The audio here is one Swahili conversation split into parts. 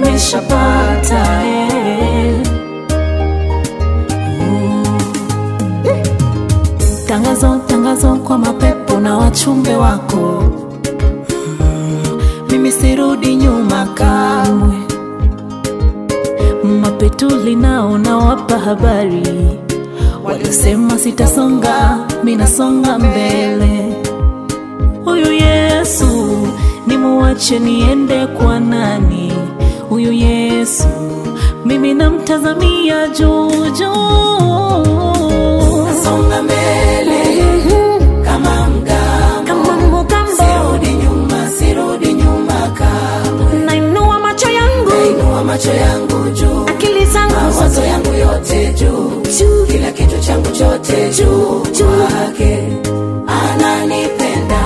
nimeshapata eh. Mm. Tangazo, tangazo kwa mapepo na wachumbe wako Mm, mimi sirudi nyuma kamwe. Mapetuli nao nawapa habari, waliosema sitasonga, minasonga mbele. Huyu Yesu nimuache niende kwa nani? Huyu Yesu mimi namtazamia juu juu. Songa mbele kama mgambo, Kama mgambo sirudi nyuma, sirudi nyuma kamwe. nainua macho yangu, Nainua macho yangu juu, akili zangu mawazo yangu yote juu, juu kila kitu changu chote juu kwake, ananipenda.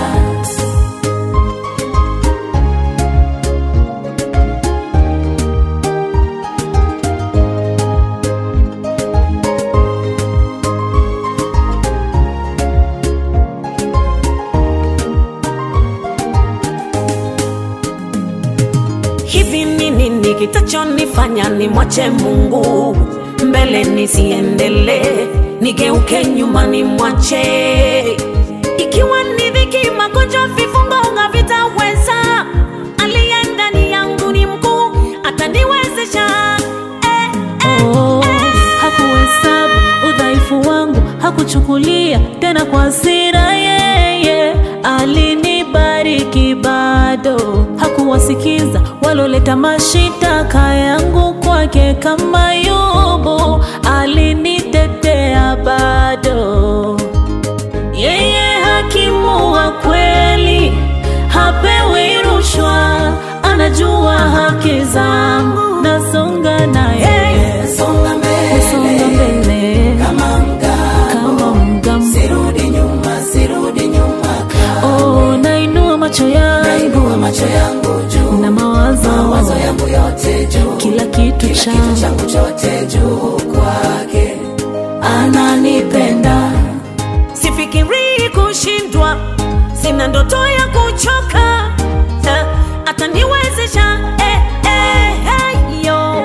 hivi ni nini kitachonifanya nimwache mungu mbele nisiendelee nigeuke nyuma nimwache ikiwa ni dhiki magonjwa vifungo havitaweza aliye ndani yangu ni mkuu ataniwezesha eh, eh, Oh, hakuhesabu udhaifu wangu, hakuchukulia tena kwa hasira. Yeye alinibariki bado, hakuwasikiza waloleta mashitaka yangu kwake. Kama Yobu alinitetea bado. Yeye hakimu wa kweli, hapewi rushwa, anajua haki zangu, nasonga naye Songa songa mbele mbele kama mgambo, kama mgambo. sirudi nyuma, sirudi nyuma kamwe. Oh, nainua macho yangu Nainua macho yangu juu, na mawazo, mawazo yangu yote juu, kila kitu kila kitu changu changu chote juu kwake, ananipenda. sifikirii kushindwa sina ndoto ya kuchoka eh, ataniwezesha eh, eh, eh, yo.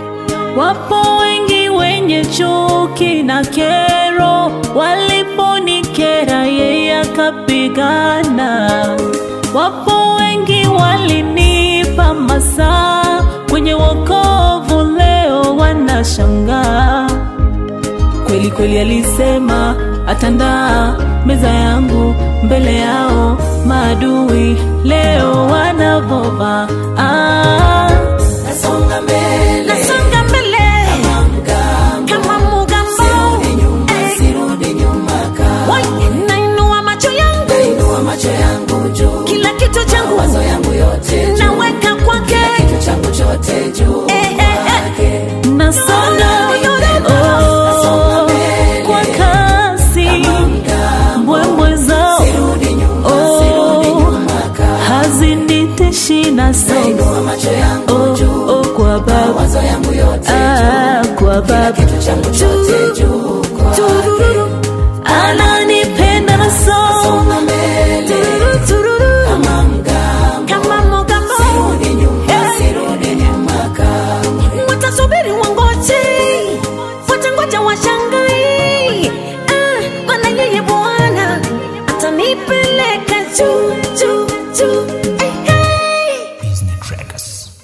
Wapo wengi wenye chuki na kero, waliponikera yeye akapigana. Wapo wengi walinipa masaa kwenye wokovu, leo wanashangaa. Kweli kweli alisema atandaa meza yangu mbele yao maadui, leo wanavova ah. Nasonga mbele nasonga mbele kama mgambo, kama mugambo sirudi nyuma, Eh, sirudi nyuma kamwe. wai, nainua macho yangu Nainua macho yangu juu, kila kitu changu mawazo yangu yote juu, naweka kwake kitu changu chote juu Eh, eh, eh. kwake, nasonga Nasonga oh, mbele. kwa kasi mgambo, mbwembwe zao sirudi nyuma, Oh. sirudi nyuma kamwe. haziniteshi na songa Nainua macho yangu oh, juu, oh, kwa baba mawazo yangu yote ah, kwa baba kitu changu chote juu kwake, ananipenda na songa songa mbele kama mgambo, kama mugambo sirudi nyuma, Eh. sirudi nyuma kamwe. watasubiri wangoje watangoja washangai ah, maana yeye bwana atanipeleka juu juu juu hey, hey. Business Trackers.